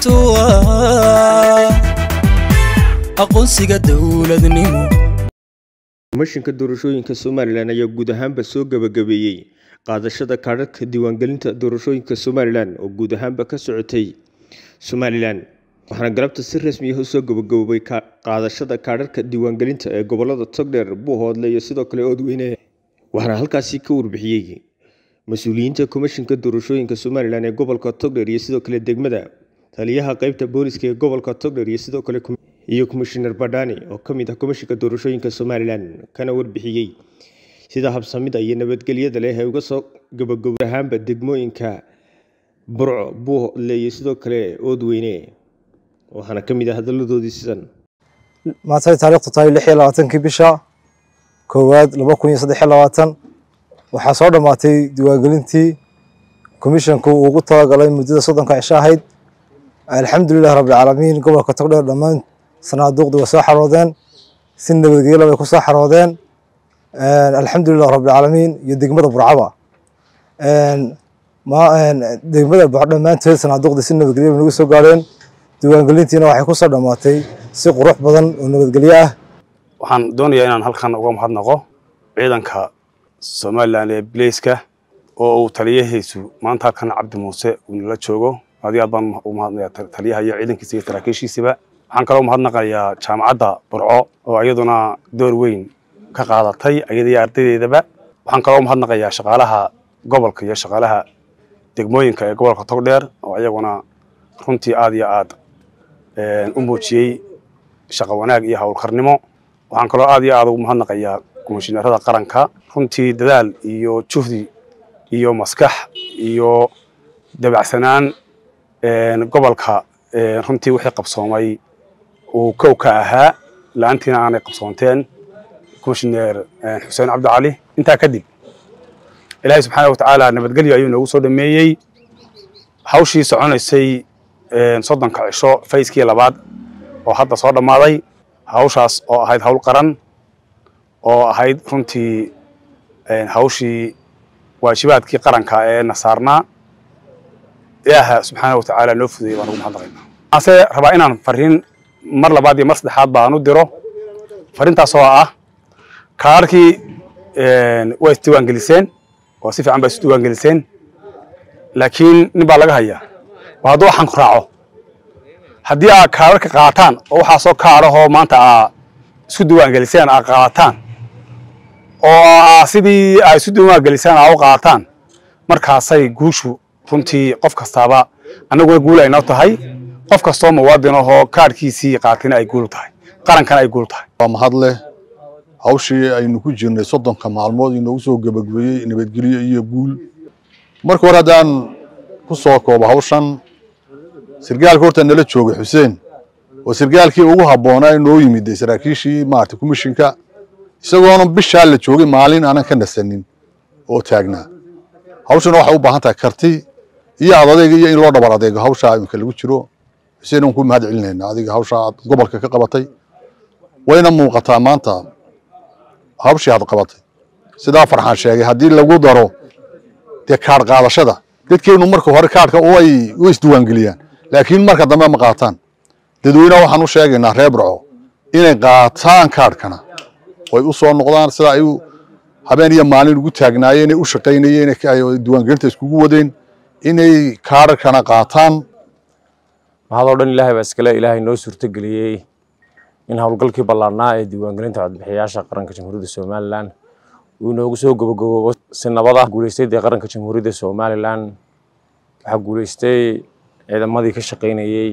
arrintu ah aqoonsiga dowladnimo komishinka doorashooyinka somalilan ayaa guud ahaanba soo gabagabeeyey qaadashada kaadhadhka diiwaangelinta doorashooyinka somalilan oo guud ahaanba ka socotay somalilan waxaana galabta si rasmi ah usoo gabagaboobay qaadashada kaadhadhka diiwaangelinta ee gobolada togdheer buuhoodle iyo sidoo kale oodweyne waxaana halkaasi ka warbixiyey mas-uuliyiinta komishinka doorashooyinka somalilan ee gobolka togdheer iyo sidoo kale degmada taliyaha qeybta booliska ee gobolka togdheer iyo sidoo kale iyo komishinar badhani oo ka mid ah komishinka doorashooyinka somalilan kana warbixiyey sida habsamida iyo nabadgelyada leh ay uga soo gabagabo ahaanba degmooyinka burco buuhoodle iyo sidoo kale oodweyne waxaana ka mid ah hadaladoodii sidan maantay taariikhdu tahay lix iyo labaatankii bisha koowaad laba kun iyo saddex iyo labaatan waxaa soo dhammaatay diiwaangelintii komishanku uu ugu talagalay muddada soddonka cisho ahayd alxamdulilahi rabbilcaalamiin gobolka togdheer dhammaan sanaaduuqdii way soo xaroodeen si nabadgelyo bay ku soo xaroodeen alxamdulilah rabbilcaalamiin iyo degmada burcaba degmada burco dhammaanteed sanaaduuqdii si nabadgelyo bay nagu soo gaadheen diiwaangelintiina waxay ku soo dhammaatay si qurux badan oo nabadgelyo ah waxaan doonayaa inaan halkan uga mahadnaqo ciidanka somalilan ee bleyska oo uu taliyahaysu maanta halkan cabdi muuse uu nala joogo aad iyo aad baan u mahadnaya taliyaha iyo ciidankiisa iyo saraakiishiisiba waxaan kaloo mahadnaqayaa jaamacadda burco oo iyaduna door weyn ka qaadatay iyada iyo ardaydeedaba waxaan kaloo mahadnaqayaa shaqaalaha gobolka iyo shaqaalaha degmooyinka ee gobolka togdheer oo iyaguna runtii aad iyo aad u muujiyey shaqo wanaag iyo howlkarnimo waxaan kaloo aad iyo aad ugu mahadnaqayaa komishinarada qaranka runtii dadaal iyo juhdi iyo maskax iyo dabacsanaan gobolka runtii wixii qabsoomay uu kow ka ahaa la-aantiina aanay qabsoonteen komishineer xuseen cabdicali intaa kadib ilaahay subxaana watacaala nabadgelyo ayuu noogu soo dhameeyey hawshii soconaysay soddonka cisho fayskii labaad oo hadda soo dhammaaday hawshaas oo ahayd hawl qaran oo ahayd runtii hawshii waajibaadkii qaranka ee na saarnaa ilaaha subxaana watacaala noo fudayay baan ugu mahadnaqaynaa ase rabaa inaan fariin mar labaad iyo mar saddexaad baan u diro fariintaas oo ah kaarkii waa isdiiwaangeliseen oo si fiican baa isdiiwaangeliseen laakiin nin baa laga hayaa waa hadduu waxaan ku raaco haddii aad kaararka qaataan oo waxaasoo kaarahoo maanta aa isku diiwaangeliseen aad qaataan oo sidii aad isu diiwaangeliseen aa u qaataan markaasay guushu runtii qof kastaaba annaguna guul aynoo tahay qof kastoo muwaadin ahoo kaarhkiisii qaatina ay guul tahay qarankana ay guul tahay waa mahad leh hawshii aynu ku jirnay soddonka maalmood inoogu soo gabagabeeyey nabadgelyo iyo guul marka hore haddaan ku soo koobo hawshan sirgaalka horta nala joogay xuseen oo sirgaalkii ugu habboonaa inoo yimid saraakiishii maarata komishinka isagoona bishaa la joogay maalin aanan ka nasanin oo taagnaa hawshana waxay u baahan tahay karti iyo adadayga iyo in loo dhabar adeego hawshaa imika lagu jiro xuseen aan ku mahad celinayna adiga hawshaa aad gobolka ka qabatay wayna muuqataa maanta hawshii aad qabatay sidaa farxaan sheegay haddii lagu daro dee kaadh qaadashada dadkeenu marka hore kaadhka way way isdiiwaangeliyaan laakiin marka dambe ma qaataan dadweynaha waxaan u sheegaynaa reer burco inay qaataan kaadhkana oy u soo noqdaan sida ay habeen iyo maalin ugu taagnaayeen ay u shaqaynayeen diiwaangelinta iskugu wadeen inay kaadhkana qaataan mahadoo dhan ilaahay baa iskale ilaahay noo suurtogeliyey in howlgalkii ballaarnaa ee diiwaangelinta codbixiyayaasha qaranka jamhuuriyadda somalilan uu inoogu soo gabagaboobo si nabada guuleystay dee qaranka jamhuuriyadda somalilan waxaa guuleystay ciidamadii ka shaqaynayey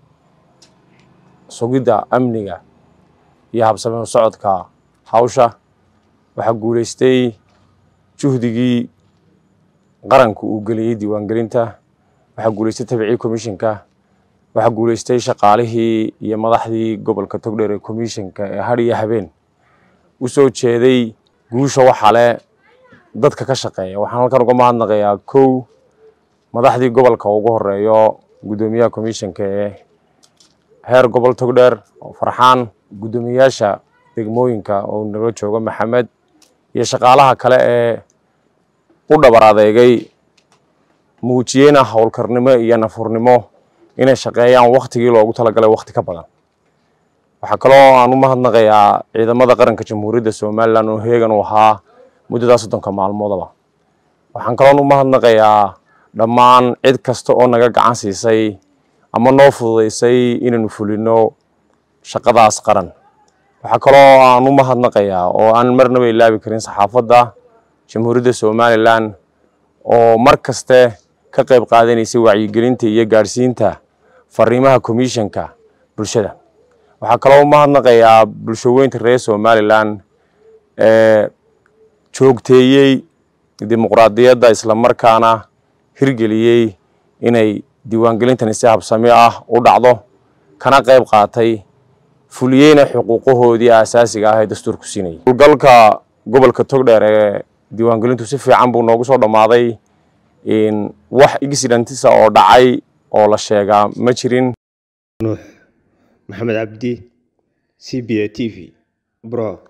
sugidda amniga iyo habsame socodka hawsha waxaa guuleystay juhdigii qaranku uu geliyey diiwaangelinta waxaa guuleystay tabicii komishinka waxaa guuleystay shaqaalihii iyo madaxdii gobolka togdheer ee komishinka ee har iyo habeen u soo jeeday guusha waxale dadka ka shaqeeya waxaan halkan uga mahadnaqayaa kow madaxdii gobolka ugu horeeyo guddoomiyaha komishinka ee heer gobol togdheer oo farxaan guddoomiyayaasha degmooyinka oo nala jooga maxamed iyo shaqaalaha kale ee u dhabar adeegay muujiyeyna howlkarnimo iyo nafurnimo inay shaqeeyaan waktigii loogu talagalay wakti ka badan waxaa kaloo aan u mahadnaqayaa ciidamada qaranka jamhuuriyadda somalilan oo heegan u ahaa muddadaa soddonka maalmoodaba waxaan kaloon u mahadnaqayaa dhammaan cid kasta oo naga gacan siisay ama noo fududeysay inaynu fulino shaqadaas qaran waxaa kaloo aan u mahadnaqayaa oo aan marnaba ilaabi karin saxaafadda jamhuuriyadda somalilan oo mar kaste ka qayb qaadanaysay wacyigelinta iyo gaadhsiinta fariimaha commissionka bulshada waxaa kaloo u mahadnaqayaa bulshaweynta reer somalilan ee joogteeyey dimuqraadiyadda islamarkaana hirgeliyey inay diiwaangelintani si habsami ah u dhacdo kana qayb qaatay fuliyeyna xuquuqahoodii aasaasiga ah ee dastuurku siinayay howlgalka gobolka togdheer ee diiwaangelintu si fiican buu noogu soo dhammaaday wax accidentisa oo dhacay oo la sheegaa ma jirin nuux maxamed cabdi c b a t v bro